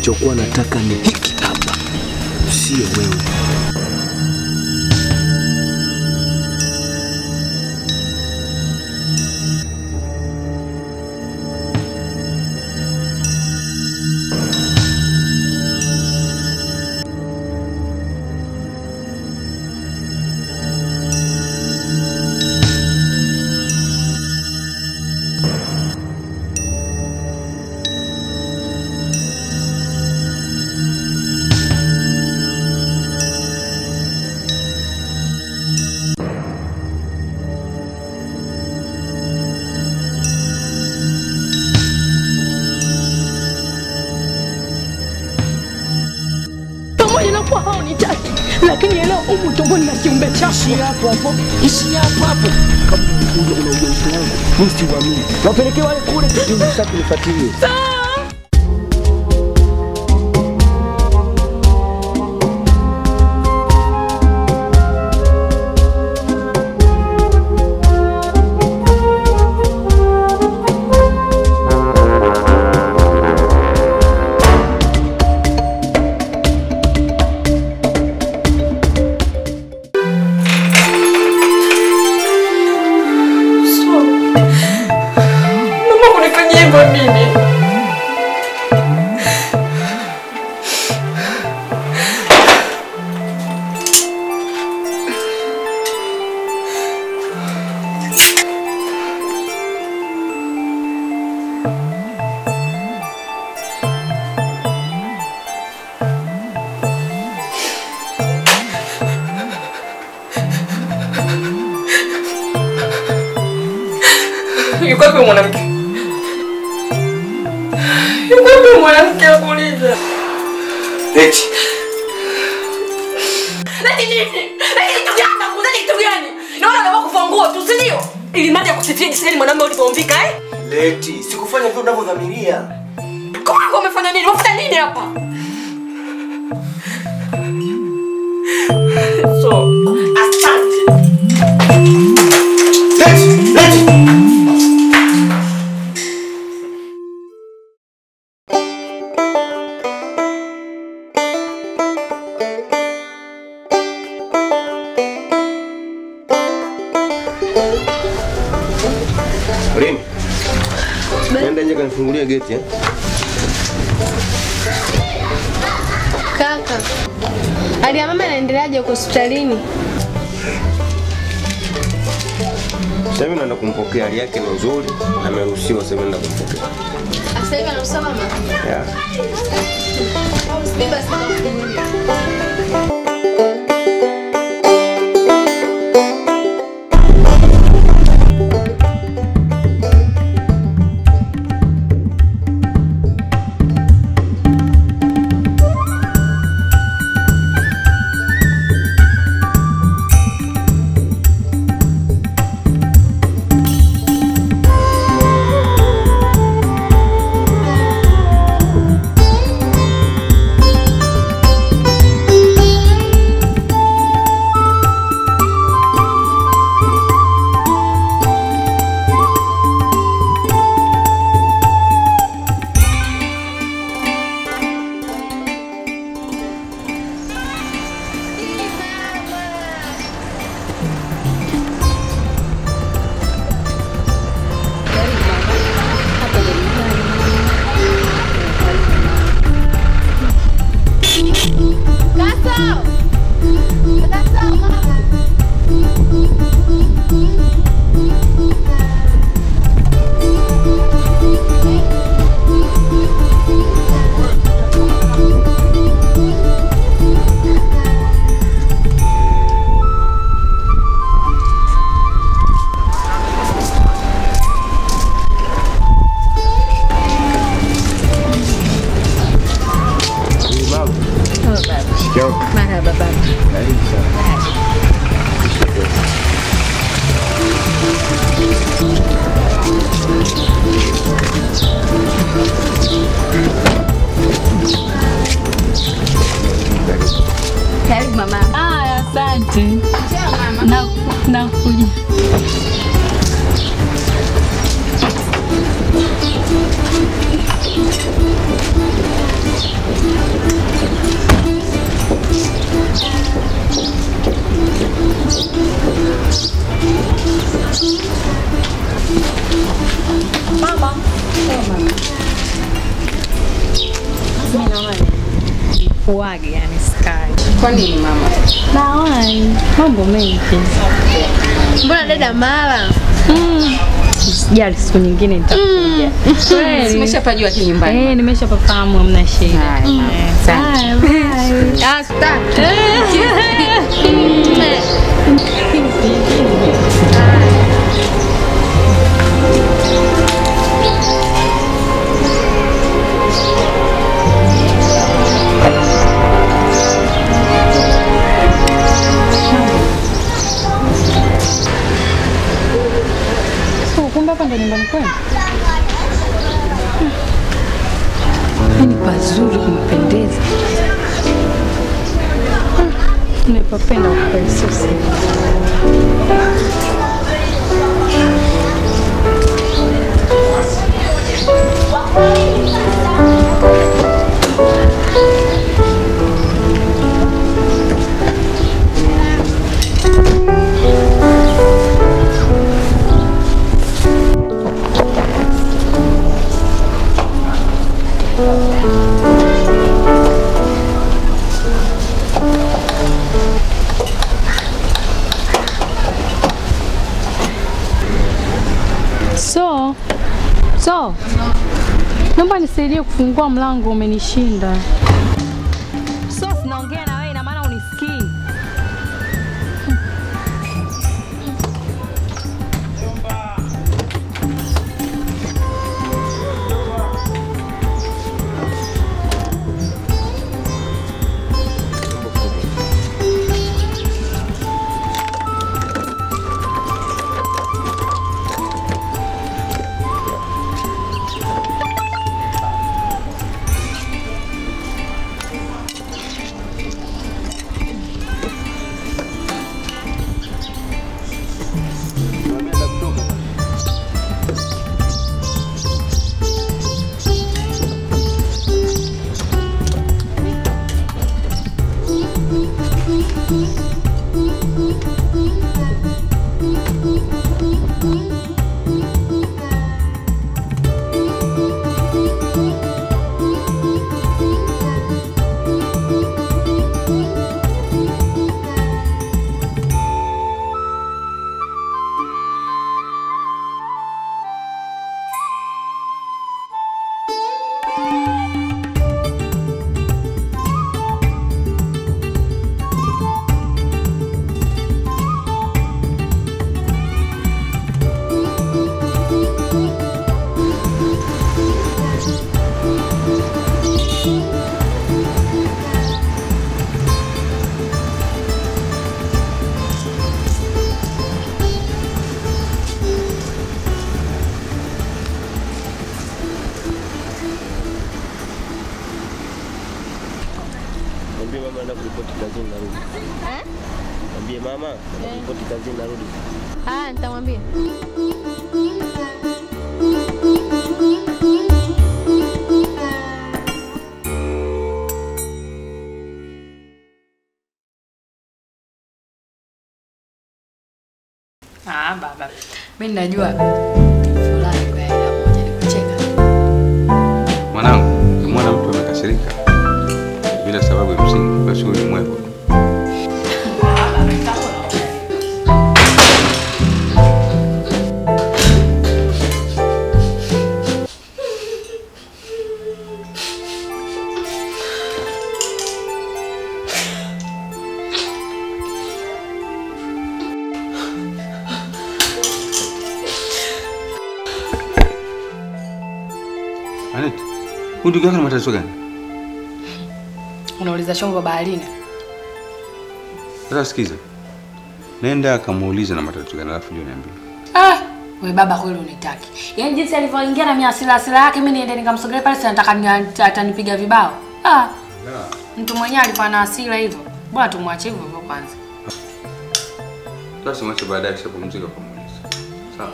nilichokuwa nataka ni hiki hapa, sio wewe. pamoja na kuwa haunitaki, lakini leo umu tumboni na kiumbe chako. Ishi hapo hapo, ishi hapo hapo. Kama unakuja una ujauzito wangu, mimi siuamini. Wapelekee wale kule, ndio sasa kunifuatilie. Mama kunifanyia hivyo nini? Yuko wapi mwanamke? Yuko wapi mwanamke akuuliza? Eti, Leti nini? Leti kitu gani? Nakuuliza kitu gani? Naona unataka kuvua nguo tu, si ndio? Ili mradi akusifie jinsi gani mwanamume ulivyomvika eh? Leti, sikufanya vile unavyodhamiria. Kwa hiyo umefanya nini? Umefuta nini hapa? So, asante. Leti, Leti. Rini. Nenda nje kanifungulia geti eh? Kaka, hali ya mama inaendeleaje huko hospitalini? Sasa hivi naenda kumpokea, hali yake ni nzuri, ameruhusiwa sasa hivi naenda kumpokea. Sasa hivi anaruhusiwa mama? Yeah. Mimi basi nitakufungulia. Marhaba baba. Karibu mama. Aya, asante. Na nakuja. Uage yani sky. Kwa nini mama? Nawai mambo mengi. Mbona dada mara? Sijali siku nyingine nitakuja. Kweli. Simeshapajua tu nyumbani. Eh, nimeshapafahamu hamna shida. Haya, mama. Asante. Ah, sitaki. So, kumbe hapa ndo nyumbani kwenu? Yaani pazuri kumpendeza. Nimepapenda ukweli sio siri. So, so, naomba nisaidie kufungua mlango, umenishinda. So, sinaongea na wewe, ina maana unisikii? Mwambie mama naenda kuripoti kazini narudi. Mwambie mama naenda kuripoti kazini narudi. Ah, nitamwambia. Ah, baba. Mimi najua fulani kwa ila moja ni kucheka. Mwanangu, ukimwona mtu amekasirika bila sababu ya msingi, basi huyu ni mwevu. Anet, huyu ndugu yako na matatizo gani? Unauliza chombo baharini. Sasa sikiza, nenda akamuulize na matatizo gani, alafu ndio niambie. Ah, we baba kweli unitaki. Yaani jinsi alivyoingia na miasila asila yake mimi niende nikamsogelea pale si nataka ni- atanipiga vibao. Ah. Mtu mwenyewe alikuwa na hasira hivyo. Bora tumwache hivyo hivyo kwanza. Basi mwache baadaye akishapumzika ukamuuliza. Sawa.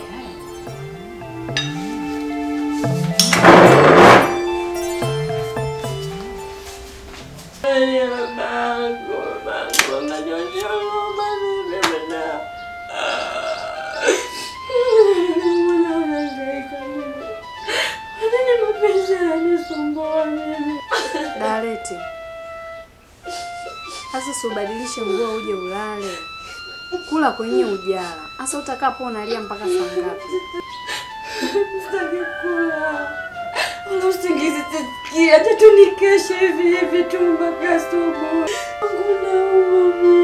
nalia babangu, babangu ananyonyesha mama mimi bwana. Mbona unahangaika mimi? Kwa nini mapenzi yananisumbua mimi? Dareti, sasa usibadilishe nguo uje ulale, kula kwenye ujala. Sasa utakapo unalia mpaka saa ngapi? Sitaki kula. Wala usingizi sisikii, acha tu nikeshe hivi hivi tu mpaka asubuhi. Hakuna uma mimi.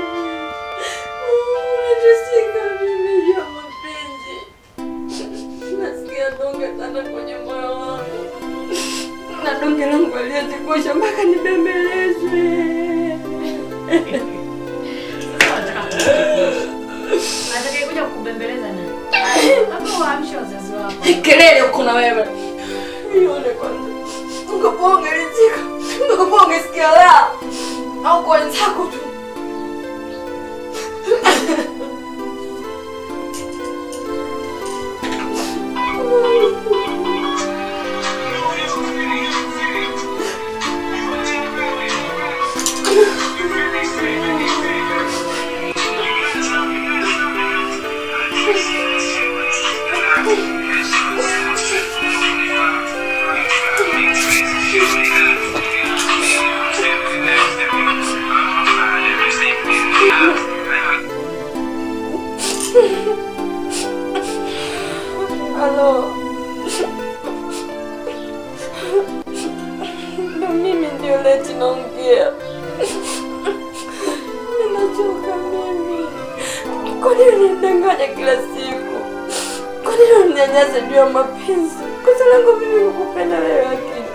Najisika mimi juu ya mapenzi. Nasikia donge sana kwenye moyo wangu. Na donge langu aliyetikosha mpaka nibembelezwe. Atakayekuja kukubembeleza nani? Labda waamshe wazazi wako. Kelele uko na wewe. Nione kwanza. Ungekuwa ungeridhika. Ungekuwa ungesikia raha. Au kwa wenzako tu. Halo. Ndo mimi ndio leti naongea. Ninachoka mimi. Kwa nini unanidanganya kila siku? Kwa nini unanyanyasa juu ya mapenzi? Kosa langu mimi kukupenda wewe lakini.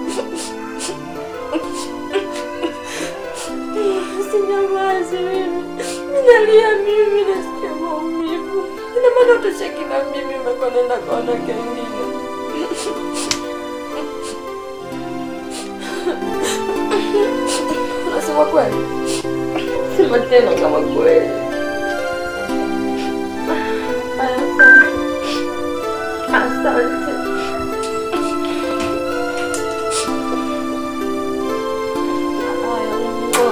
Sinyamazi mimi. Minalia mimi nasikia maumivu. Ina maana utosheki na mimi umekuwa nenda kwa wanawake wengine. Unasema kweli? Sema tena kama kweli. Asante. Asante. Haya, Mungu.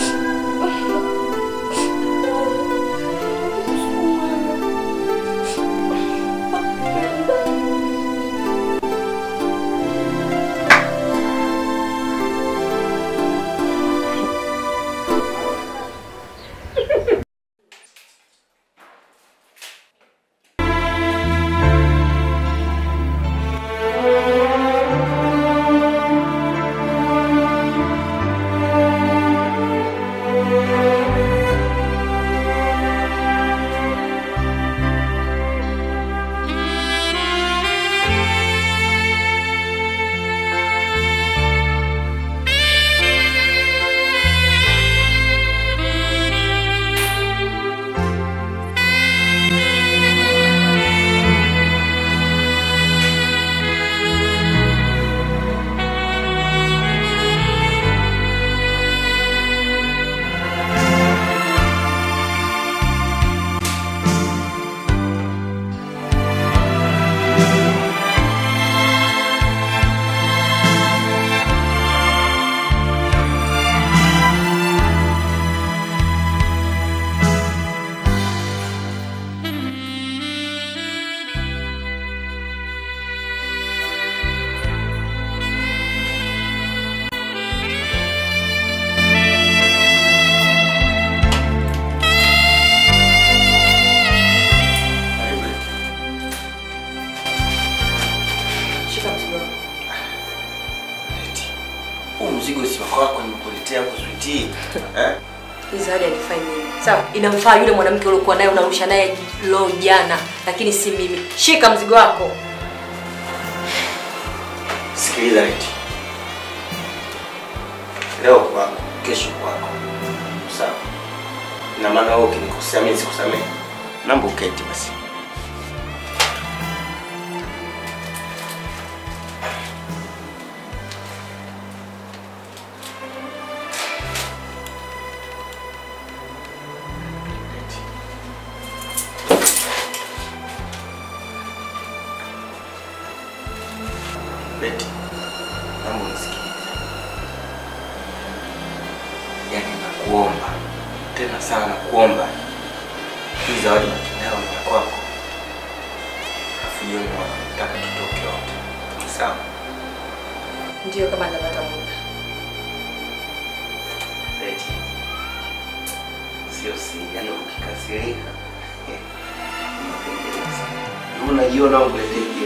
Shika mzigo wako. Eti, Huu mzigo si wako wako nimekuletea hapo sweetie. Eh? Hii zawadi hainifai mimi. Sawa, inamfaa yule mwanamke uliokuwa naye unarusha naye lo jana, lakini si mimi. Shika mzigo wako. Sikiliza Leti. Leo kwako, kesho kwako. Sawa? Na maana wewe ukinikosea mimi sikusamehe. Naomba uketi basi. Beti, naomba unisikilize. kuomba tena sana kuomba hii zawadi nayo ni ya kwako, afu jioni nataka tutoke wote, sawa? Ndio kama napata muda. Eti sio si, yani ukikasirika unapendeleza. Unajiona ukulete hiyo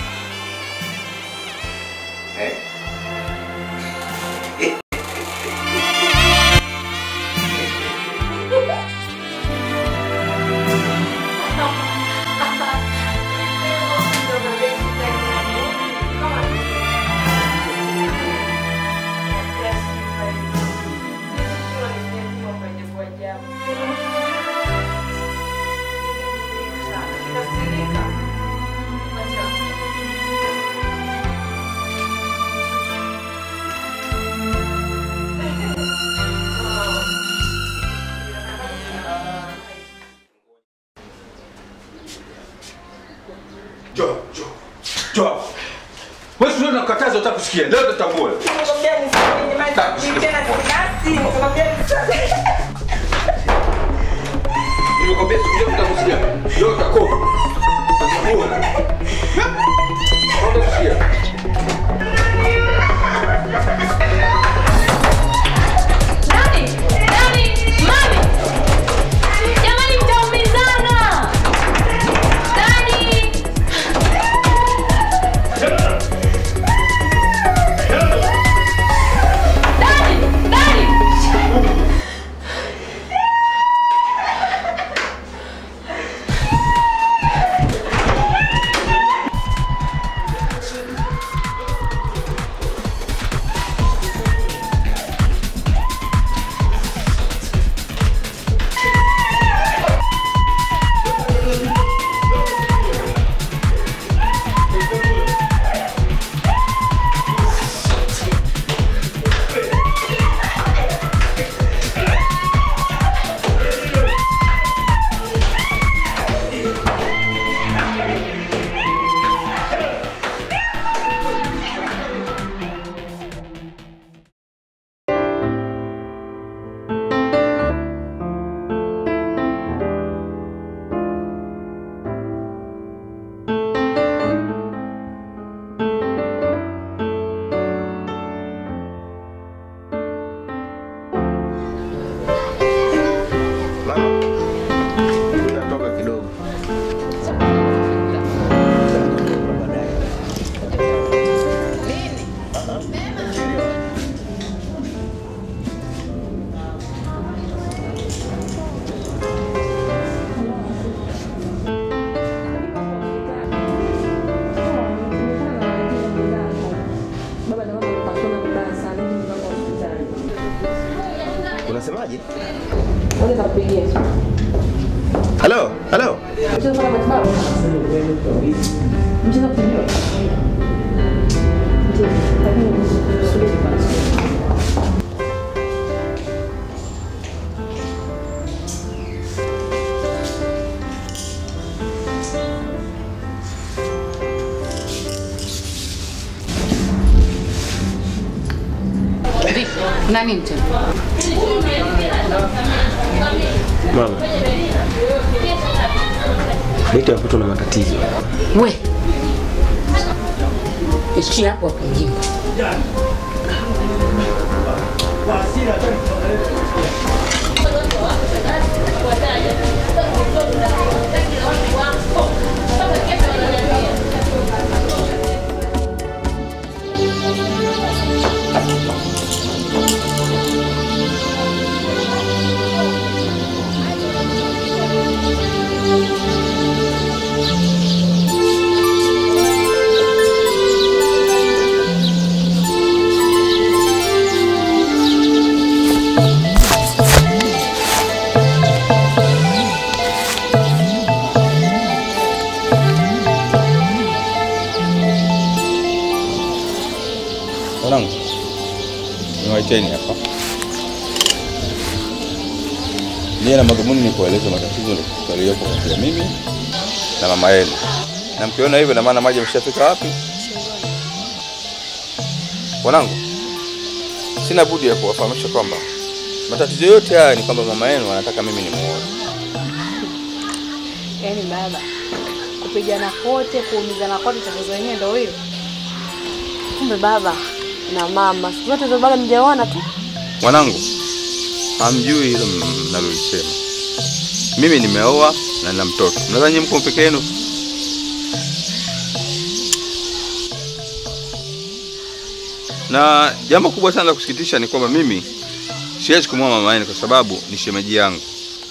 eh? Njoo, njoo. Njoo. Wewe sio unakataza utakusikia. Leo tutatambua. Nimekwambia siku utakusikia. Leo utakoma. Utatambua. Utakusikia. Nani? Nani? Mami! Jamani mtaumizana! Nani? Nani? Nani? Mama, natoka kidogo. Unasemaje? Halo, halo. Vipi? Na nini tena? Mama, Beti watoto na matatizo. We. Ishia hapo hapo mjinga. Wanangu, niwaiteni hapa. Nia na madhumuni ni kueleza matatizo yaliyopo kati ya mimi na mama yenu, na mkiona hivyo, na maana maji yameshafika wapi? Wanangu, sina budi ya kuwafahamisha kwamba Matatizo yote haya ni kwamba mama yenu anataka mimi nimuoe. Yaani baba, kupigana kote, kuumizana kote, tatizo lenyewe ndio hilo. Kumbe baba na mama siku zote hizo bado mjaona tu. Mwanangu, hamjui hilo mnalolisema. Mimi nimeoa na nina mtoto. Mnadhani nyinyi mko peke yenu? Na jambo kubwa sana la kusikitisha ni kwamba mimi siwezi kumwoa mama yenu kwa sababu ni shemeji yangu.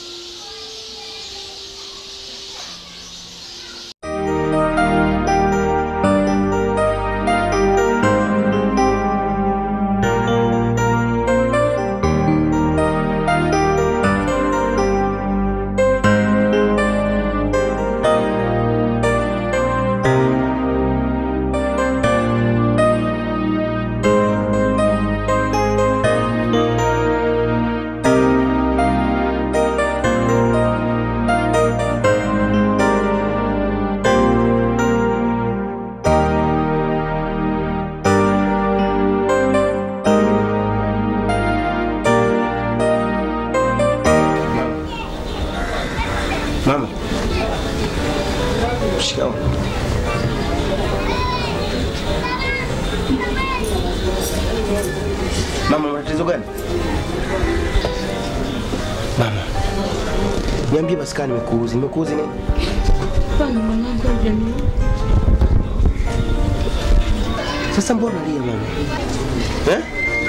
Mama. Shikamoo. Mama, matatizo gani? Mama. Niambie basi kama nimekuuzi. Nimekuuzi nini? Hapana mwanangu, hujani. Sasa mbona unalia mama? Eh?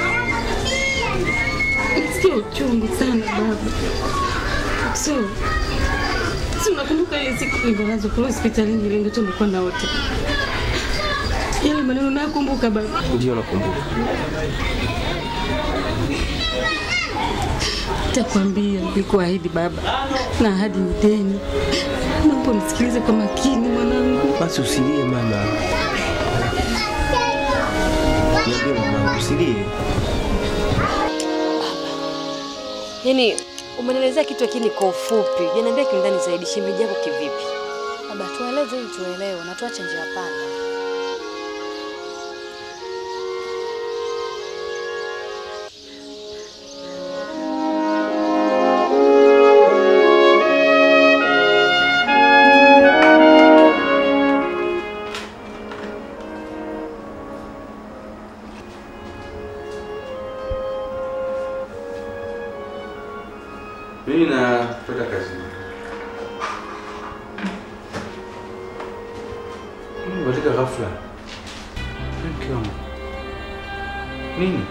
Nasikia uchungu sana baba. So, si unakumbuka ile siku nililazwa kule hospitalini ile ndio tulikuwa na wote. Yale maneno nakumbuka baba. Ndio nakumbuka. Nitakwambia nilikuahidi baba, na ahadi ni deni. Naomba unisikilize kwa makini mwanangu. Basi usilie mama. Niambie mama, usilie. Yaani umenielezea kitu lakini kwa ufupi. Janiambia kiundani zaidi, shemeji yako kivipi? Baba, tueleze ili tuelewe na tuache njia panda. Mimi napata kazi. Katika ghafla. Mke wangu. Nini?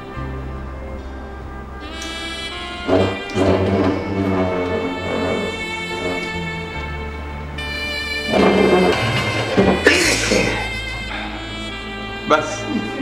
Basi.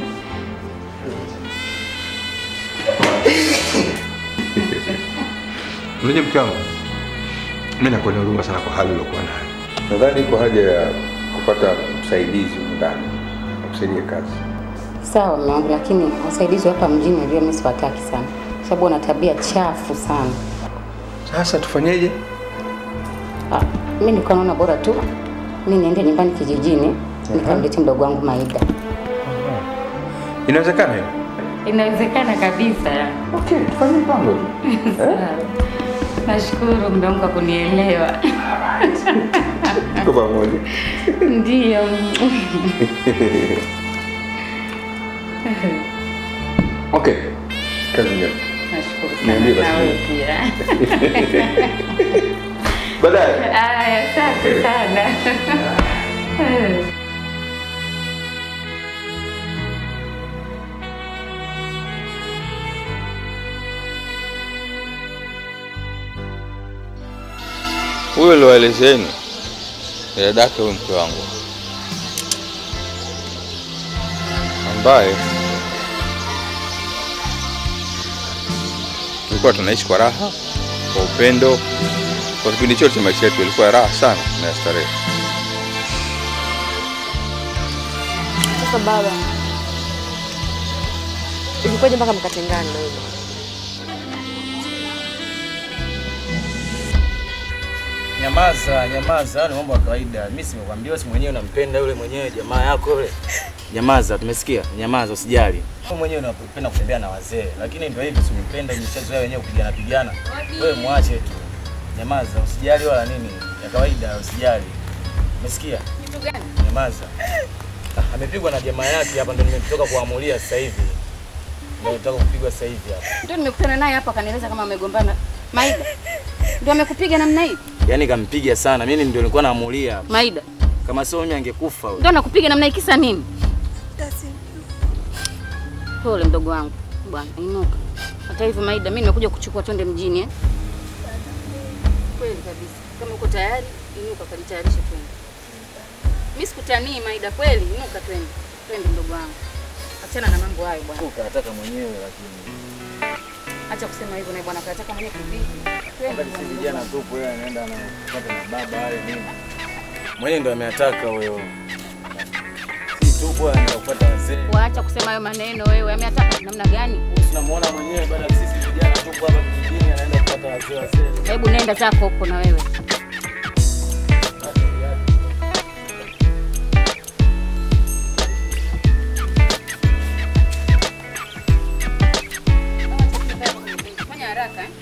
Unajua mke wangu, mimi nakuwa na huruma sana kwa hali uliokuwa nayo. Nadhani iko haja ya kupata msaidizi humu ndani akusaidie kazi. Sawa mume wangu, lakini wasaidizi wa hapa mjini najua mimi siwataki sana, sababu wana tabia chafu sana. Sasa tufanyeje? Ah, mimi nilikuwa naona bora tu mimi niende nyumbani kijijini nikamlete mdogo wangu Maida. Inawezekana hiyo? Inawezekana kabisa. Okay, tufanye mpango tu. Sawa. Nashukuru mume wangu kwa kunielewa. Tuko pamoja. Ndiyo. Okay. Kazi njema. Nashukuru sana. Niambie basi. Na wewe pia. Baadaye. Aya, asante sana. Huyo alioelezeni ni dadake huyu mke wangu ambaye tulikuwa tunaishi kwa raha, kwa upendo, kwa kipindi chote cha maisha yetu ilikuwa ya raha sana na ya starehe. Sasa baba, ilikuwaje mpaka mkatengana na hivyo? Nyamaza, nyamaza, ni mambo ya kawaida. Mimi simekwambia, si mwenyewe unampenda yule mwenyewe jamaa yako yule. Nyamaza, tumesikia? Nyamaza, usijali. Wewe mwenyewe unapenda kutembea na wazee, lakini ndio hivi, usimpenda imeshazoea wenyewe kupigana pigana. Wewe mwache tu. Nyamaza, usijali wala nini. Ya kawaida, usijali. Umesikia? Kitu gani? Nyamaza. Ah, Amepigwa na jamaa yake hapa, ndio nimetoka kuamulia sasa hivi. Ndio nataka kupigwa sasa hivi hapa. Ndio nimekutana naye hapa akanieleza kama amegombana. Maida. Ndio amekupiga namna hii? Yaani kampiga sana. Mimi ndio nilikuwa naamulia hapa. Maida. Kama sio mimi angekufa huyo. Ndio anakupiga namna hii kisa nini? Pole mdogo wangu. Bwana, inuka. Hata hivyo Maida, mimi nimekuja kuchukua twende mjini eh. Kweli kabisa. Kama uko tayari, inuka kajitayarishe twende. Mimi sikutanii Maida, kweli inuka twende. Twende mdogo wangu. Achana na mambo hayo bwana. Ukataka mwenyewe lakini. Acha kusema hivyo na bwana kataka mwenyewe kivipi? Twende Wakati bwana, si mdogo vijana wangu. tupo, yeye anaenda anapata na baba wale nini. Mwenyewe ndio ameataka huyo. Si tupo anaenda kupata wazee. Waacha kusema hayo maneno wewe. Ameataka namna gani? Tunamuona mwenyewe baada ya sisi vijana tupo hapa kijijini anaenda kupata wazee wazee. Hebu nenda zako huko na wewe. Fanya haraka eh?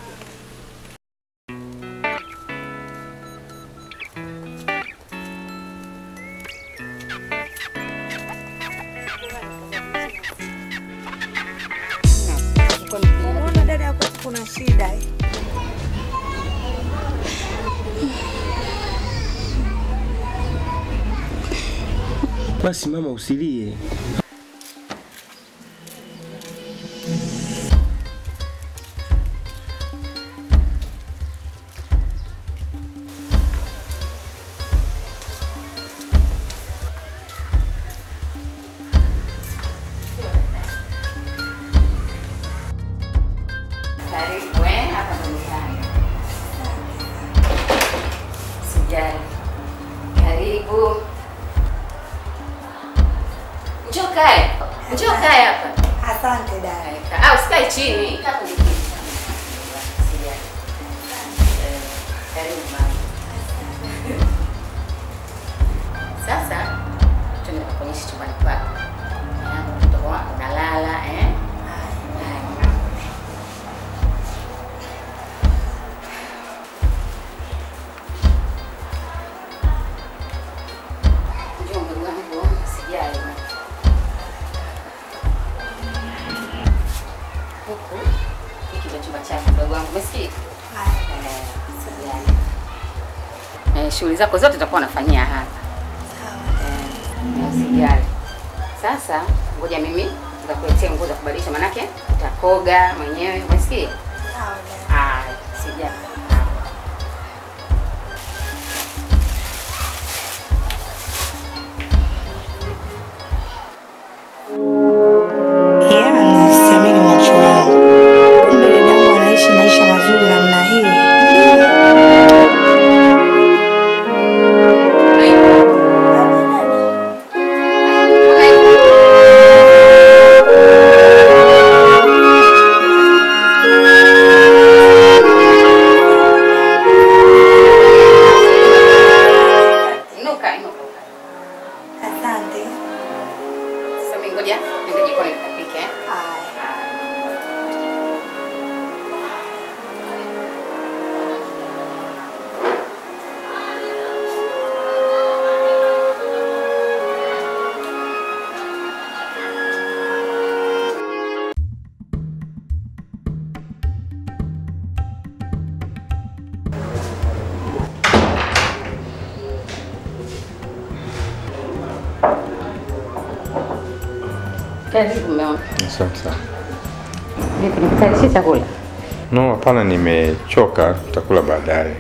Unaona dada yako kuna shida eh? Basi mama, usilie. Karibu eh, hapa ndo nyumbani. Sijali. Karibu. Njoo kae. Njoo kae hapa. Asante dada. Ah, usikae chini. Kaa kwenye kiti. Sijali. Eh, Karibu mama. Sasa tuende kukuonyesha chumbani kwako. Eh, Mtoto wako unalala eh? Haya. Njoo mdogo wangu, sijali. Huku hiki ndio chumba chako mdogo wangu, umesikia? Eh, sijali. Eh, shughuli zako zote utakuwa unafanyia hapa. Eh, Sijali. Sasa ngoja mimi nitakuletea nguo za kubadilisha, manake utakoga mwenyewe, umesikia? Ah, sijali. Yaani siamini macho yangu. Kumbe dada yangu anaishi maisha mazuri namna hii. Inuka, inuka. Asante. Sasa mimi ngoja niende jikoni nikapike. eh. Karibu mume wangu. Asante sana. Vipi nikutayarishie chakula? No, hapana, nimechoka, tutakula baadaye.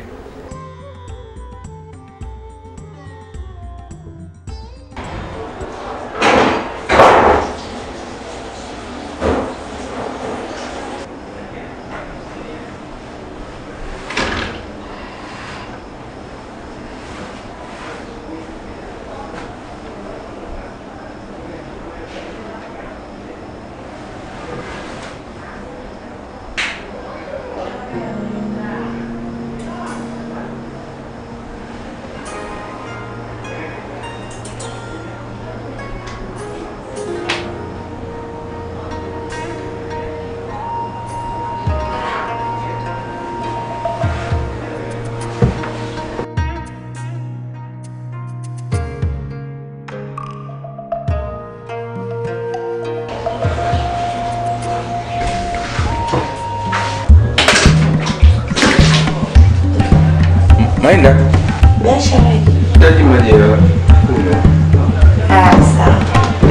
Maenda. Biasha wewe. Hitaji maji ya kunywa. Ah, sawa.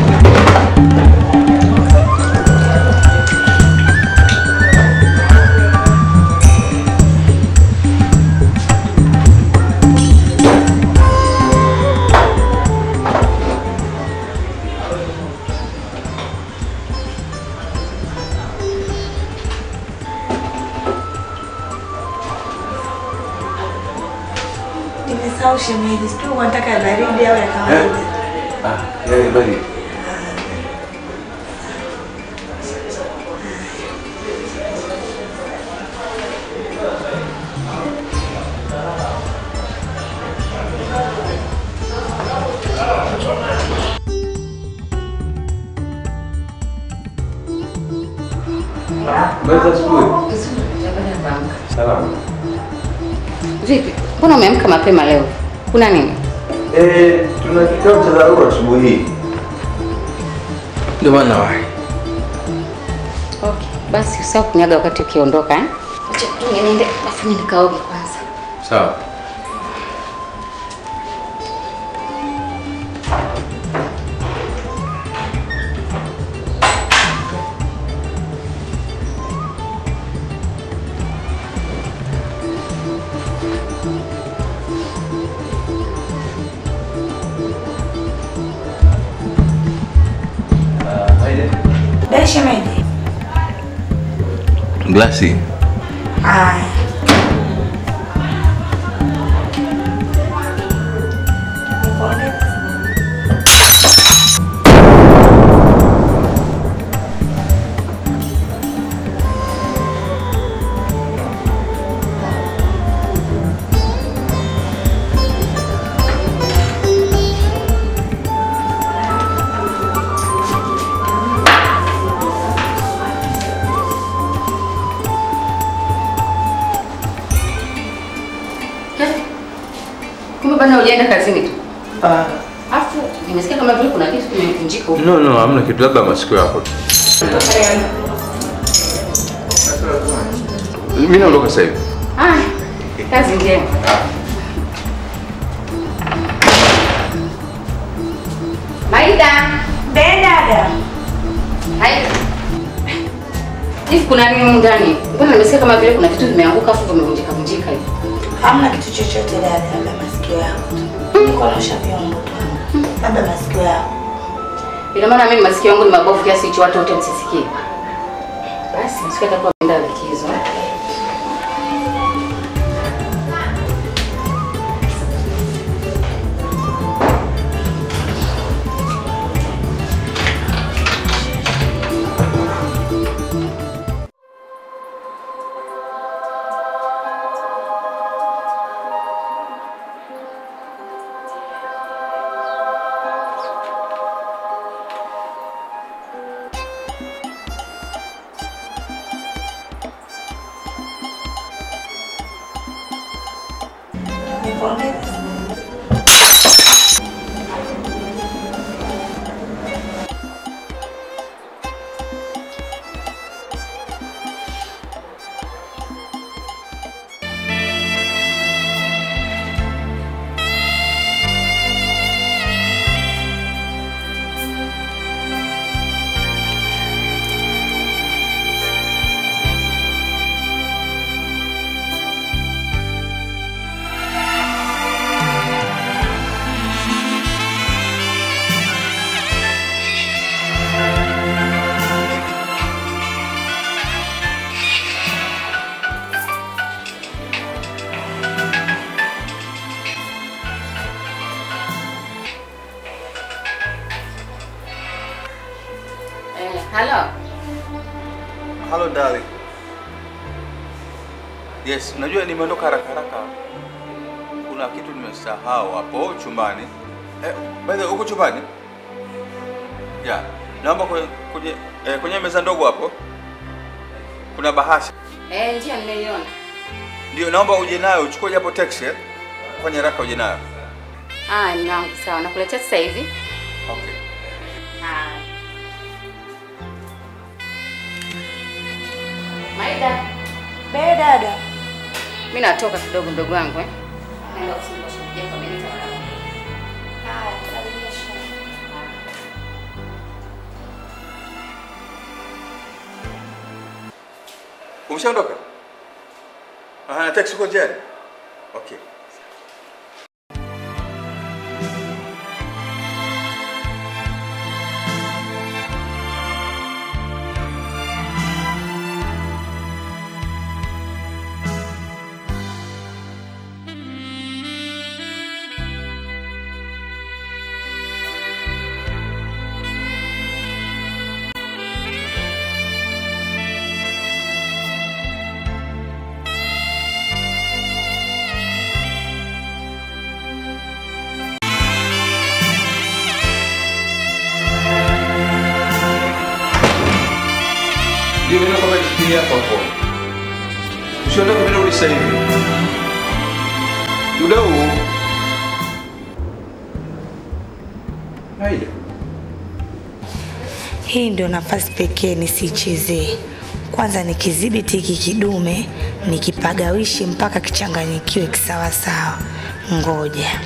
Nimesahau shemeji, sijui unataka ya baridi au ya kawaida. Ah, yale bali. Baza asubuhi. Salama. Vipi? Mbona umeamka mapema leo? Kuna nini? Eh, tuna kikao cha dharura asubuhi hii. Ndio maana wahi. Okay. Basi usahau kuniaga wakati ukiondoka eh? Acha tu niende bafuni nikaoge kwanza. Sawa. Dai shemeji. Glasi. Haya. Kumbe bana hujaenda kazini tu. Ah. Afu nimesikia kama vile kuna kitu kimevunjika huko. No, no, hamna kitu, labda masikio yako tu. Mimi naondoka sasa hivi. Haya. Kazi njema. Maida. Be dada. Maida. Hivi kuna nini humu ndani? Mbona nimesikia kama vile kuna vitu vimeanguka afu vimevunjika vunjika hivi. Hamna kitu chochote dada, labda masikio yako tu. Niko naosha vyombo tu. Labda masikio yako. Ina maana mimi masikio yangu ni mabovu kiasi hicho watu wote msisikie. Basi masikio yatakuwa ameenda likizo. Nipongeze. Eh, halo. Hello darling. Yes, unajua nimeondoka haraka haraka. Kuna kitu nimesahau hapo chumbani. Eh, by the way, uko chumbani? Ya, naomba kwenye kwenye, eh, kwenye meza ndogo hapo. Kuna bahasha. Eh, ndio nimeiona. Ndio naomba uje nayo, uchukue japo taxi eh. Fanya haraka uje nayo. Ah, ninao sawa. Nakuletea sasa hivi. Okay. Haya. Maida. Be dada. Mimi natoka kidogo mdogo wangu eh. Naenda ofisini kwa shemeji yako Benita mara moja. Haya, salimia shemeji. Umeshaondoka? Ah, na taxi uko njiani? Okay. Ndio mimi nakwambia shikilia hapo hapo. Usiondoke mimi narudi sasa hivi. Muda huu. Haida. Hii ndio nafasi pekee nisichezee. Kwanza nikidhibiti hiki kidume, nikipagawishi mpaka kichanganyikiwe kisawasawa. Ngoja.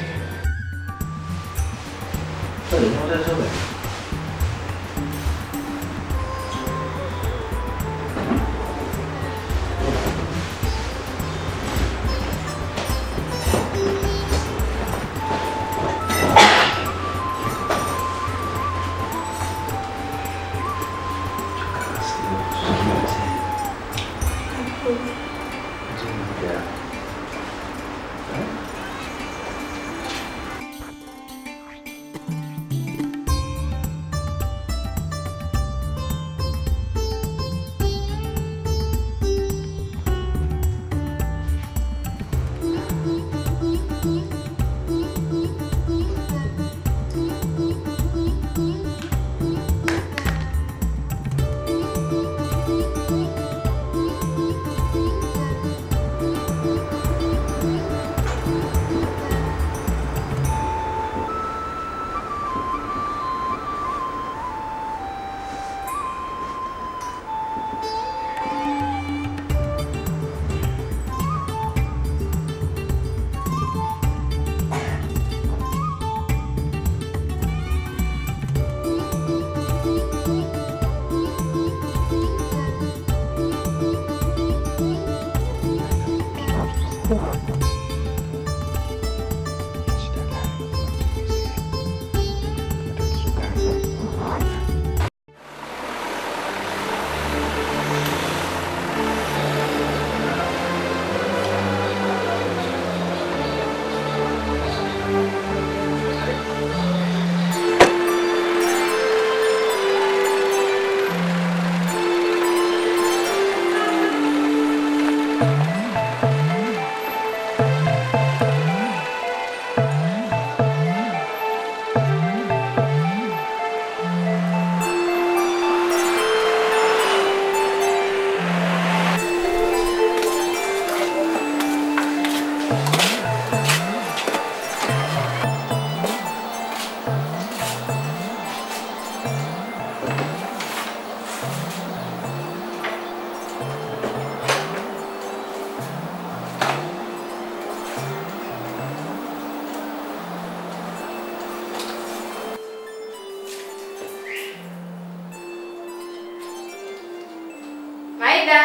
Maida.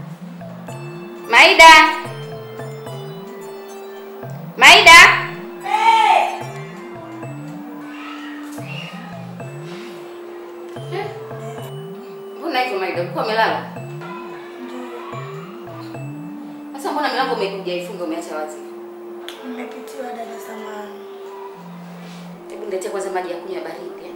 Maida. Maida. Eh, Mbona hivyo Maida? Ulikuwa umelala? Sasa mbona milango umekuja ifunga umeacha wazi? Nimepitiwa dada samani. Hebu niletee kwanza maji ya kunywa baridi. eh.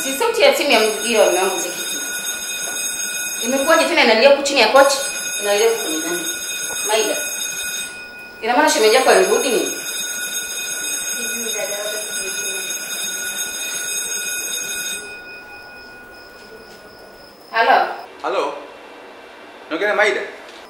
Si sauti ya simu ya mjio wa mume wangu mzikiti. Imekuwaje tena inalia huku chini ya kochi? Inalia huku kwenye nani? Maida. Ina maana shemeji yako alirudi nini? Halo. Halo. Naongea na Maida.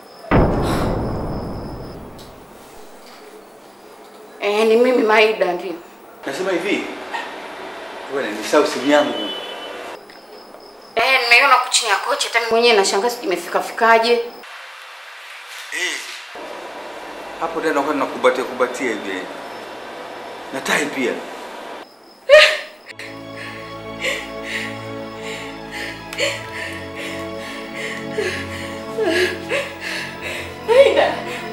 Eh, ni mimi Maida ndio. Nasema hivi. Wewe nimesahau simu yangu. Eh, nimeiona huku chini ya kochi hata mimi mwenyewe nashangaa sijui imefika fikaje. Eh. Hapo tena nakuwa nakubatia kubatia hivi. Na tai pia. Aida.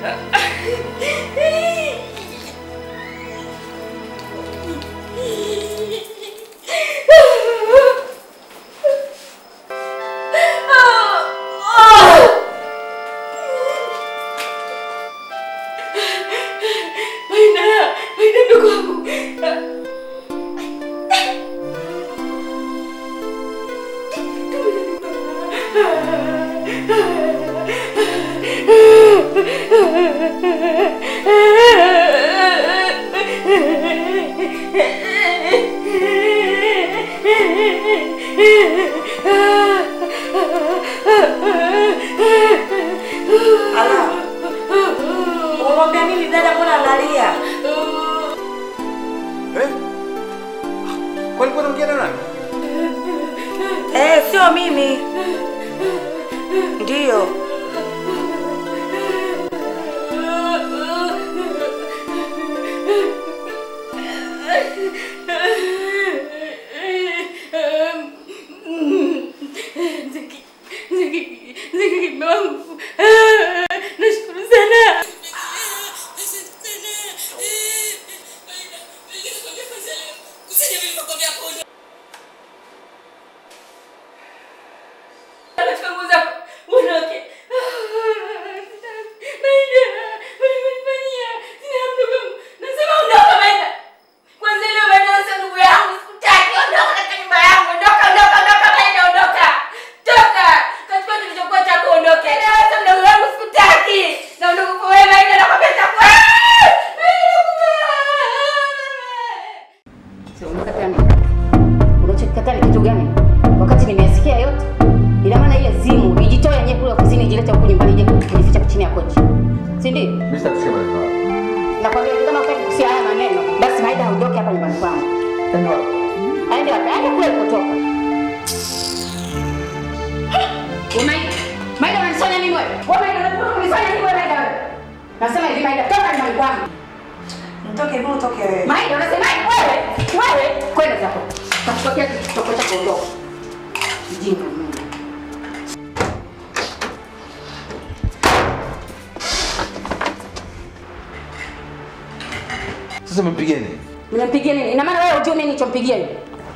Aida, Aida ndugu wangu. Ala. Unamwambia nini dada mbona analia? Eh? Kwani kwa unaongea na nani? Eh, sio mimi. Ndiyo. Ziki, Ziki, Ziki mume wangu. Nashukuru sana. Katika nguo zako, uondoke. Maida, ulimenifanyia. Sina mdogo. Nasema ondoka Maida. Kwanza leo Maida wewe sio ndugu yangu. Sikutaki. Ondoka katika nyumba yangu. Ondoka, ondoka, ondoka Maida, ondoka. Toka. Katika kilichokuwa chako ondoke. Leo wewe sio ndugu yangu. Sikutaki. Na ondoka kwa wewe Maida nakwambia chakula. Sio umekata nini? Unachokikataa ni kitu gani? Wakati nimeyasikia yote. Ina maana ile zimu ijitoe yenyewe kule ofisini ijilete huku nyumbani ije kujificha chini ya kochi. Si ndio? Mimi sitakusema hivyo. Nakwambia kama hutaki kusikia haya maneno, basi Maida aondoke hapa nyumbani kwangu. Yaani wapi? Aende wapi? Aende kule alipotoka. Wewe Maida, Maida unanifanya nini wewe? Wewe Maida unataka kunifanya nini wewe Maida wewe? Nasema hivi Maida, toka nyumbani kwangu. Mtoke mimi utoke wewe. Maida unasema wewe, wewe kwenda zako. Takutokea kitoko cha kuondoka. Mjinga mimi. Sasa mpigie nini? Mnampigia nini? Ina maana wewe hujui mimi nilichompigia yule.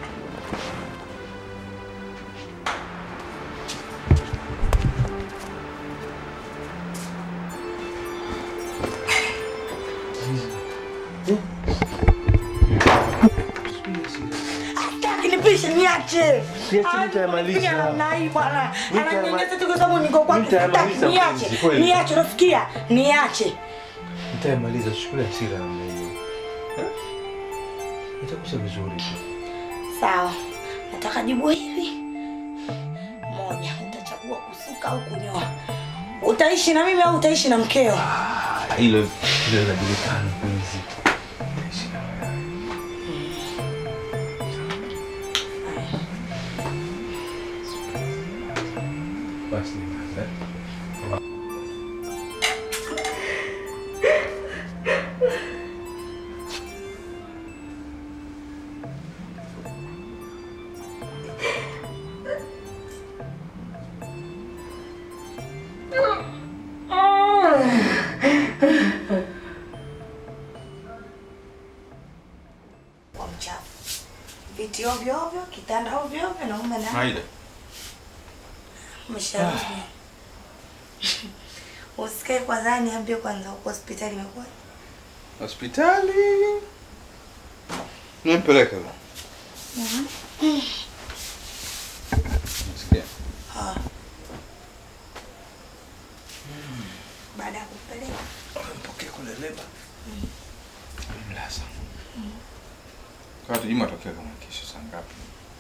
Akinipisha niache. Siache nitayamaliza. Piga namna hii bwana. Nitayama- Ananinyanyasa tu kwa sababu niko kwake. Nitayamaliza Niache. mpenzi, kweli. Niache, unasikia? Niache. Nitayamaliza, usichukulie hasira namna hiyo. Eh? Itakusha vizuri tu. Sawa. Nataka jibu hili. Moja, utachagua kusuka au kunyoa. Utaishi na mimi au utaishi na mkeo? Hilo hilo linajulikana mpenzi. Basi eh? Kwa mchafu. Viti ovyo ovyo, kitanda ovyo ovyo na mume na Maida. Mshauri. Usikae kwanza niambie kwanza huko hospitali imekuwa. Hospitali. Nimpeleka. Ah. Baada ya kupeleka Mpokee kule leba. Mlasa. Kwa tujui matokeo kama kesho saa ngapi.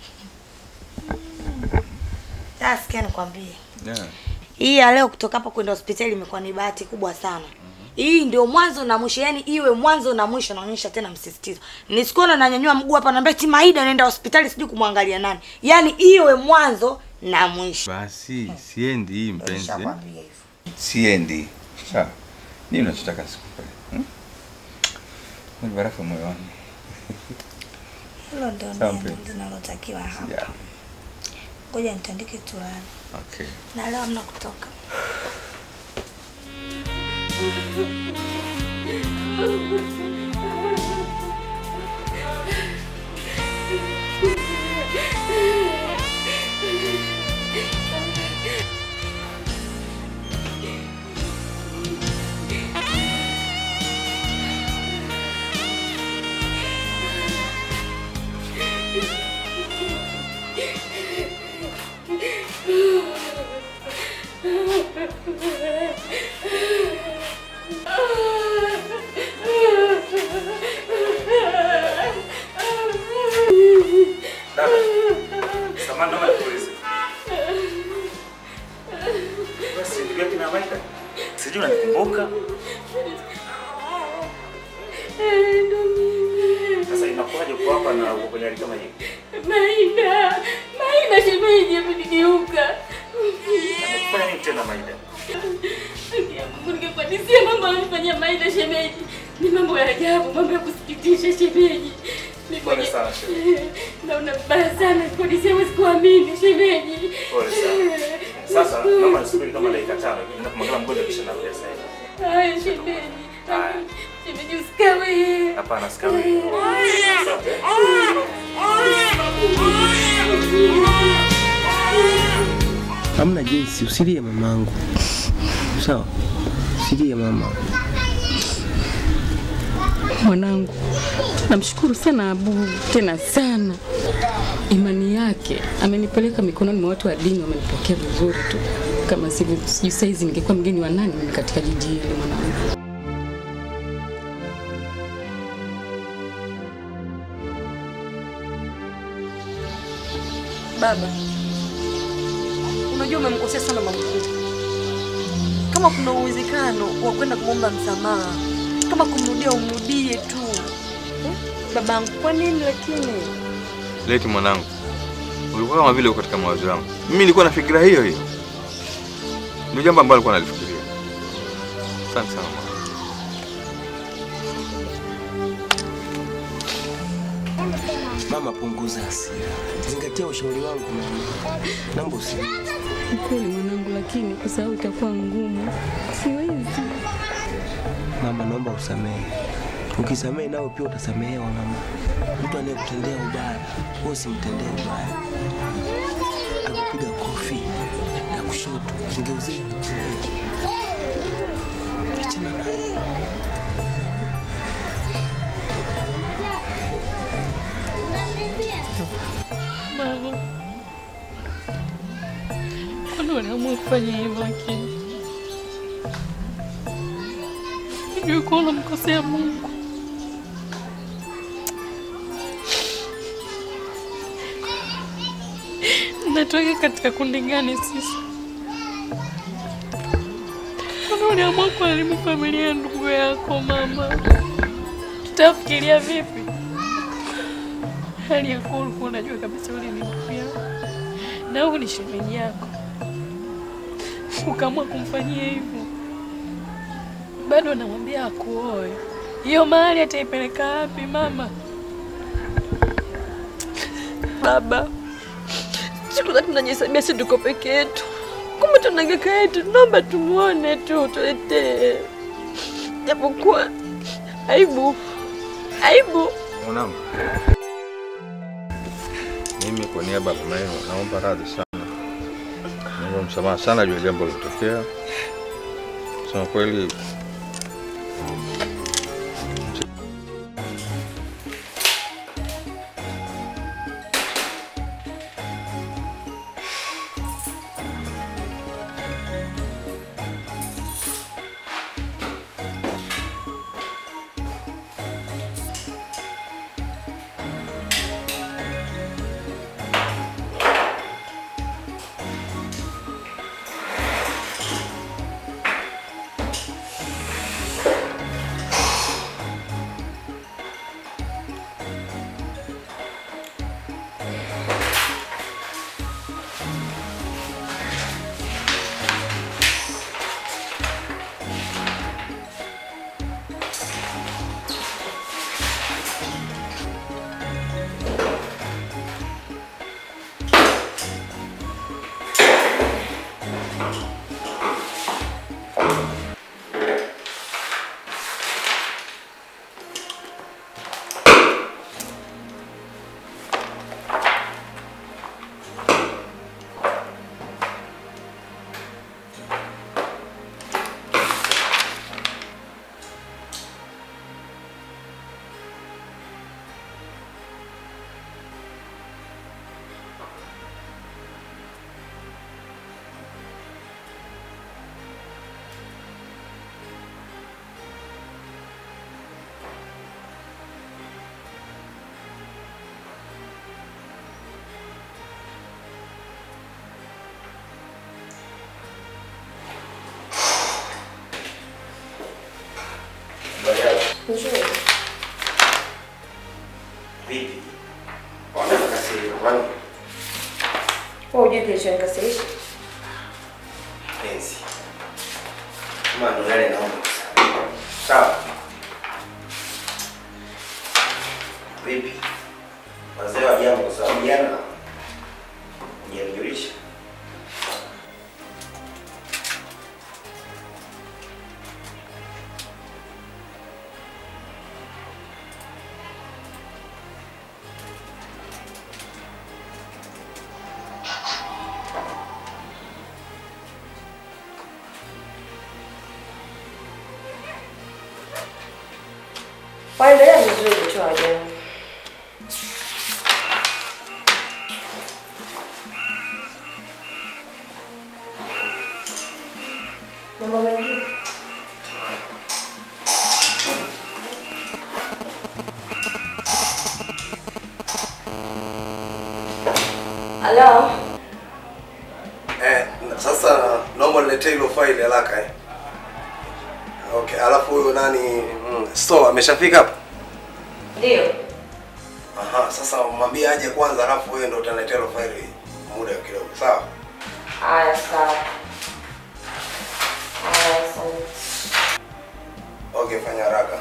sasa, sikia nikwambie, Yeah. hii ya leo kutoka hapa kwenda hospitali imekuwa ni bahati kubwa sana. Hii ndio mwanzo na mwisho, yani iwe mwanzo na mwisho. Naonyesha tena msisitizo, nisikuona nanyanyua mguu hapa, naambia ti Maida naenda hospitali, sijui kumwangalia nani. Yani iwe mwanzo na mwisho. Basi siendi hii mpenzi. Nishakwambia hivyo. Siendi. Sawa. Nini unachotaka sikupe? Hmm? Mwili barafu moyoni. Hilo ndio Sawa, neno mpenzi. linalotakiwa hapa. Yeah. Ngoja nitandike tulani, Okay. na leo hamna kutoka. Samahani, naomba nikuulize. Basi ndugu yake na Maida. Sijui unanikumbuka. Sasa inakuwaje uko hapa na uko kwenye hali kama hii? Maida, Maida shemeji amenigeuka. Amekufanya nini tena Maida? Mungu ningekuadisia mambo alifanyia Maida shemeji. Ni mambo ya ajabu, mambo ya kusikitisha shemeji. Ni Pole kwenye- sana shemeji. Naona mbaya sana kuadisia, huwezi kuamini shemeji. Pole sana. Sasa naomba nisubiri kama dakika tano hivi. Ninapomwangalia mgonjwa kisha narudi sasa hivi. Haya shemeji. Haya. Shemeji usikawe. Hapana, sikawi. Asante. Hamna jinsi, usilie mamangu. Sawa? Usilie mama. Mwanangu, namshukuru sana Abu, tena sana. Imani yake amenipeleka mikononi mwa watu wa dini, wamenipokea vizuri tu. Kama sivyo, sijui saizi ningekuwa mgeni wa nani mimi katika jiji hili mwanangu. Baba, unajua umemkosea sana mama mkuu. Kama kuna uwezekano wa kwenda kumwomba msamaha, kama kumrudia umrudie tu eh? Babangu, kwa nini lakini? Leti mwanangu. Ulikuwa kama vile uko katika mawazo yangu. Mimi nilikuwa na fikira hiyo hiyo. Ndio jambo ambalo nilikuwa nalifikiria. Asante sana mwanangu. Mama, punguza hasira, zingatia ushauri wangu mama. Naomba usilie. Ni kweli mwanangu, lakini kusahau itakuwa ngumu. Siwezi. Mama, naomba usamehe. Ukisamehe nawe pia utasamehewa mama. Mtu anayekutendea ubaya, wewe usimtendee ubaya. Akupiga kofi ya kushoto, ngeuzie achana naye. Mama, kwani waliamua kufanya hivyo lakini sijui kuwa unamkosea Mungu. Natoka katika kundi gani sisi? Kwani waliamua kuharibu familia ya ndugu yako mama? Tutafikiria vipi? hali ya kuwa ulikuwa unajua kabisa ule ni ndugu yako na huyu ni shemeji yako, ukaamua kumfanyia hivyo, bado anamwambia akuoe. Hiyo mahali ataipeleka wapi mama? Baba, siku zote tunajihesabia si tuko peke yetu, kumbe tuna kaka yetu. Naomba tumuone tu, tuletee, japokuwa aibu, aibu. Mwanangu. Mimi kwa niaba ya mama yenu naomba radhi sana. Naomba msamaha sana juu ya jambo lilotokea. Kusema kweli Nzuri. Vipi? Wanaweza kasirika kwani? Wewe hujui kilichonikasirisha? Penzi. Kama ndo yale naomba kusamehe. Sawa. Vipi? Wazee wa jambo kwa sababu jana hujanijulisha. Waendelea vizuri tu wajana. Mambo mengine? Halo? Eh, na- sasa naomba niletee hilo faili haraka eh. Okay, alafu huyo nani mm, store ameshafika hapa? Ndio. Aha, sasa mwambie aje kwanza alafu wewe ndio utaniletea hilo faili muda kidogo, sawa? Haya, sawa. Haya, asante. Okay, fanya haraka.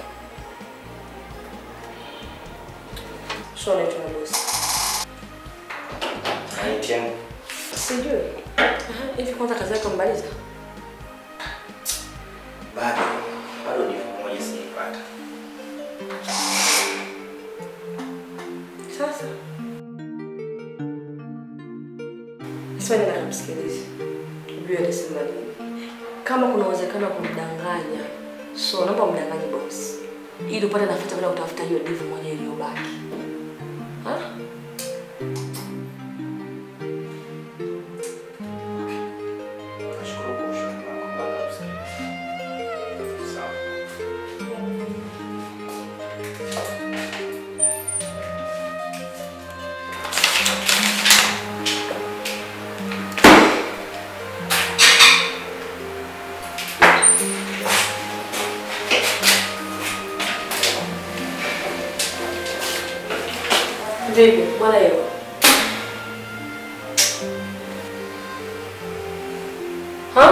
Sio unaitwa na bosi. Anaitieni. Sijui. Aha, Hivi kwanza kazi yako mbaliza? Bado. Bado ni moja sijaipata. Sasa. Sasa nenda kumsikilize. Ujue atasema nini. Kama kuna uwezekano wa kumdanganya, so naomba umdanganye boss. Ili upate nafasi ya kwenda kutafuta hiyo divu mwenyewe iliyobaki. Ha? Nashukuru kwa ushauri wako. Bado nakusikiliza. Sawa. Vipi? Bwana hiyo. Ha?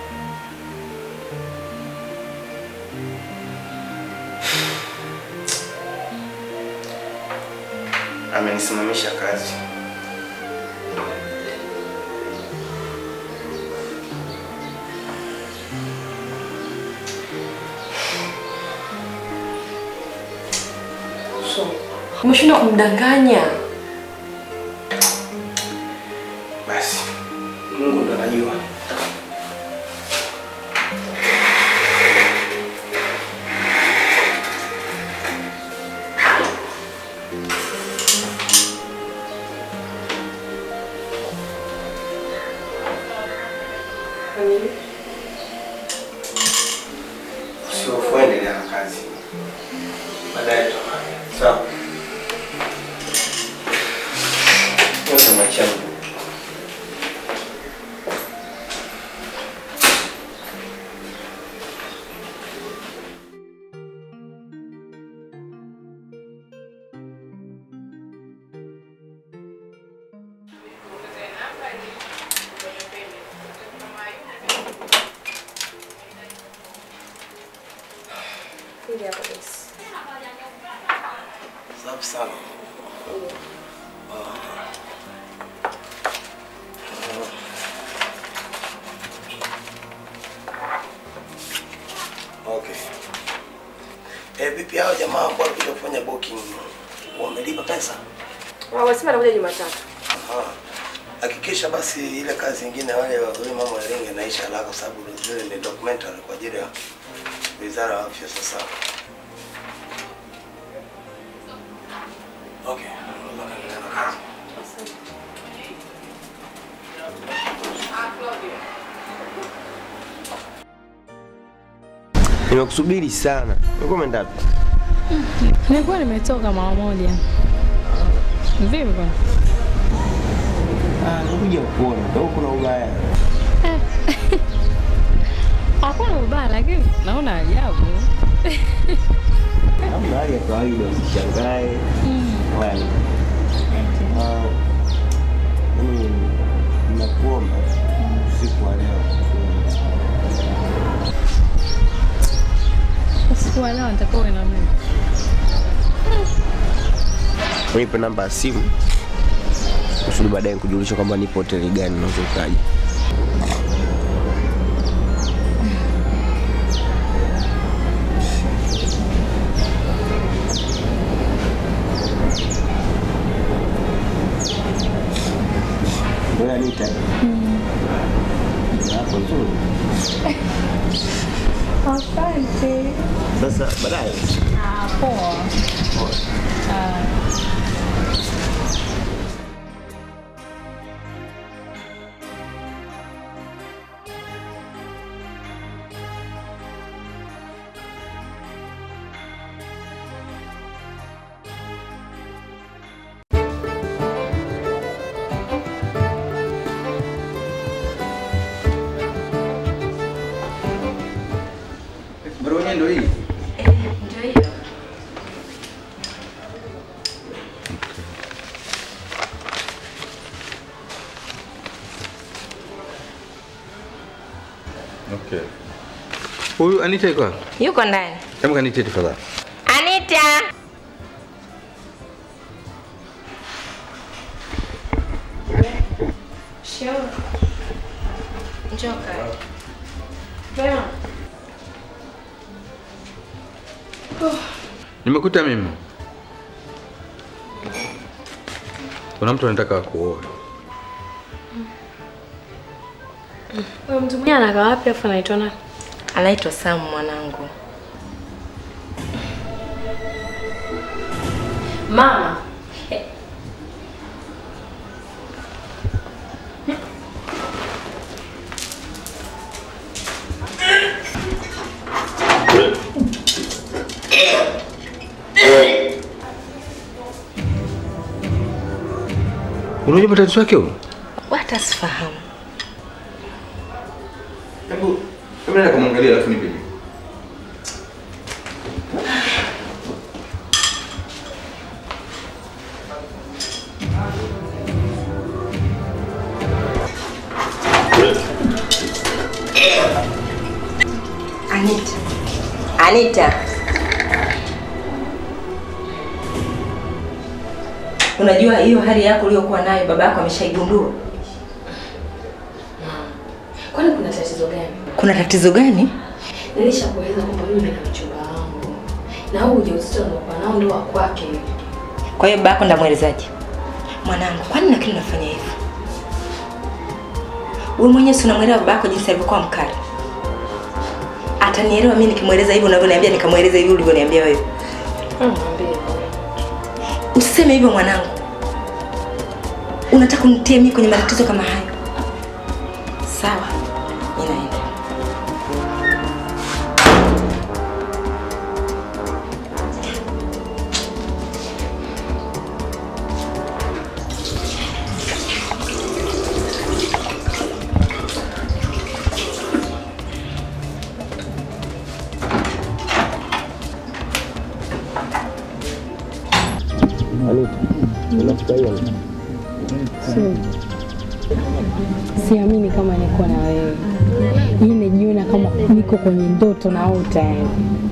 Amenisimamisha kazi. So, umeshindwa kumdanganya. Basi. Mungu ndo anajua. Usihofu, endelea na kazi. Baadaye tutaongea. Sawa. Yote maisha yangu. Kuja hapa basi. Safi sana. Okay. Eh, vipi hao jamaa ambao walikuja kufanya booking wamelipa pesa? Wamesema anakuja Jumatatu. Aha. Hakikisha basi ile kazi nyingine wale wale mama wa Iringa inaisha haraka kwa sababu zile ni documentary kwa ajili ya Wizara ya Afya sasa. Okay. Naondoka nenda na kazi. Nimekusubiri sana. Ulikuwa umeenda wapi? Nilikuwa nimetoka mara moja. Vipi bwana? Ah, nikuja kuona. Ndio kuna ubaya. Hakuna ubaya lakini naona ajabu. usishangae. Wala nini. Ah, mimi nakuomba usiku wa leo Usiku wa leo nitakuwa uwe na mimi. unipe namba ya simu kusudi baadaye nikujulisha kwamba nipo hoteli gani unaweza ukaja. Wewe Anita, hapo nzuri. Asante. Sasa baadaye Ah, poa. Ah. Barua yenyewe ndio hii. Ndio hiyo. Okay. Huyu Anita yuko wapi? Yuko ndani. Hebu kanitie tafadhali. Anita. Sure. Njoo kaa. Vema. Nimekuta mimi. Kuna mtu anataka kuoa. Wewe mtu mwenyewe anakaa wapi afu anaitwa nani? Anaitwa Sam mwanangu. Mama. Unajua matatizo yake huyo? Hata sifahamu. Hebu hebu nenda kumwangalia alafu nipe. Anita. Anita. Unajua hiyo hali yako uliyokuwa nayo baba yako ameshaigundua. Kwani kuna tatizo gani? Kuna tatizo gani? Nilishakueleza kwamba mimi na mchumba wangu. Na huu ujauzito niliokuwa nao ndio wa kwake. Kwa hiyo baba yako ndamwelezaje? Mwanangu, kwani na kile unafanya hivyo? Wewe mwenyewe si unamwelewa baba yako jinsi alivyokuwa mkali. Atanielewa mimi nikimweleza hivyo unavyoniambia nikamweleza hivi ulivyoniambia wewe. Mwambie. Usiseme hivyo mwanangu. Unataka unitie mimi kwenye matatizo kama hayo? Sawa, ninaenda. Anita, unafurahia nini? Sio. Siamini kama niko na wewe. Hii najiona kama niko kwenye ndoto naota yani.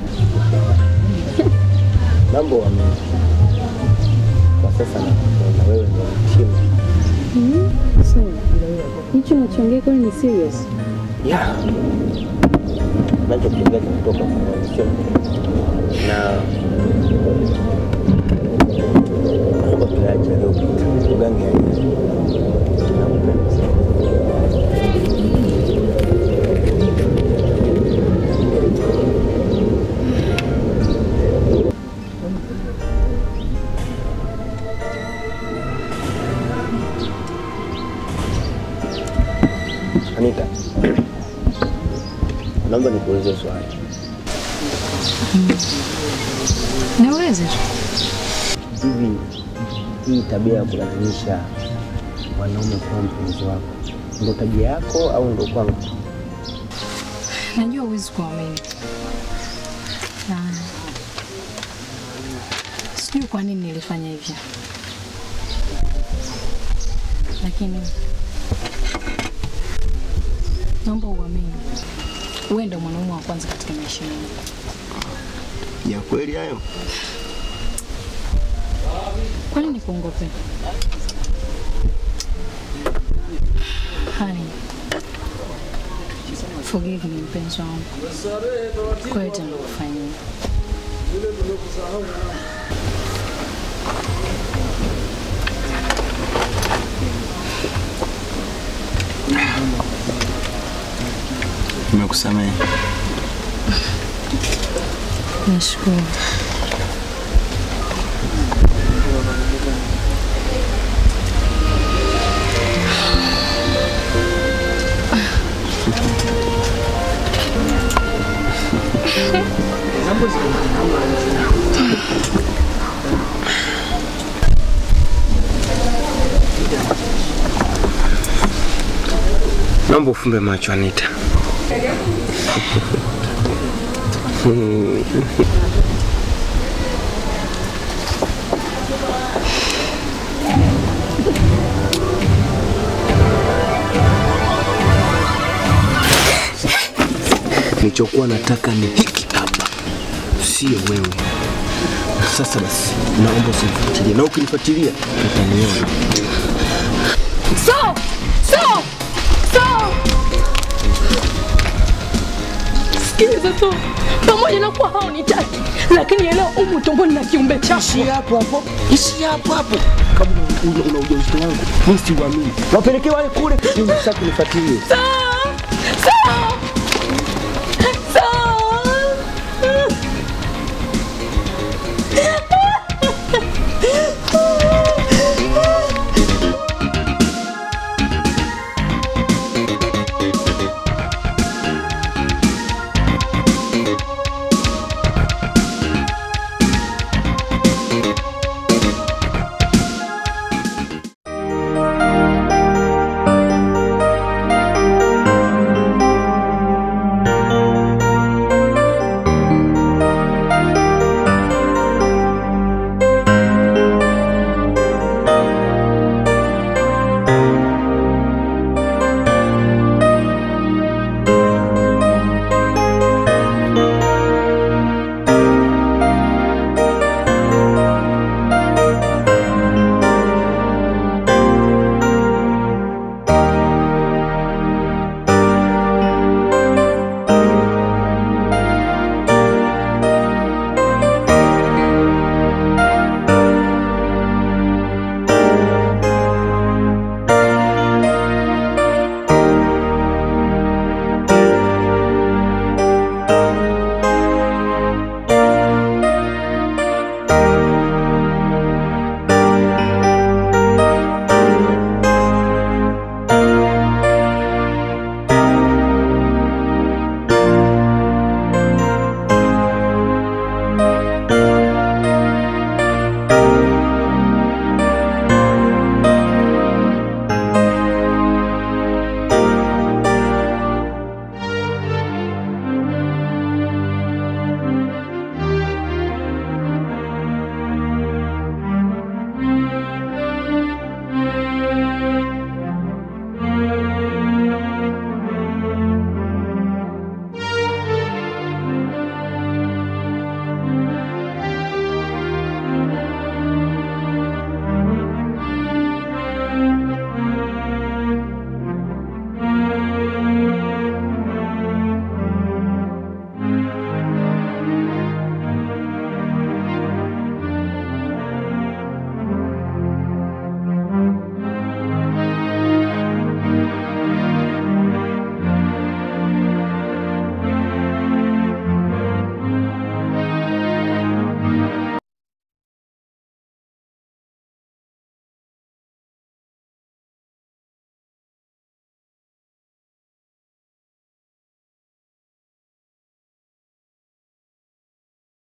Mambo wame kwa sasa nakupenda wewe ndio mtima. Mhm. So, hicho unachoongea kweli ni serious? Yeah. Nachokiongea kutoka kwa sio na naomba tuyaache yaliyopita, tugange yajayo. Nakupenda sana. Anita, naomba nikuulize swali. Niulize tu. Hivi hii tabia ya kulazimisha wanaume kuwa mpenzi wako ndo tabia yako au ndo kwangu? Najua huwezi kuamini. Na Sijui kwa nini nilifanya hivyo, lakini naomba uamini, wewe ndio mwanaume wa kwanza katika maisha yangu. Ya kweli hayo? Kwa nini nikuongope? Honey, forgive me mpenzi wangu kwa yote nilokufanyia. Nimekusamehe. Nashukuru. Naomba ufumbe macho Anita. Nilichokuwa nataka ni hiki hapa, sio wewe. Sasa basi, naomba usinifuatilie, na ukinifuatilia utaniona. So! So! So! Sikiliza tu, pamoja na kuwa haunitaki, lakini elewa umu tumboni na kiumbe chako. Ishi hapo hapo, ishi hapo hapo. Kama una una ujauzito wangu, mimi siuamini. Wapelekee wale kule, sasa kunifuatilie. So!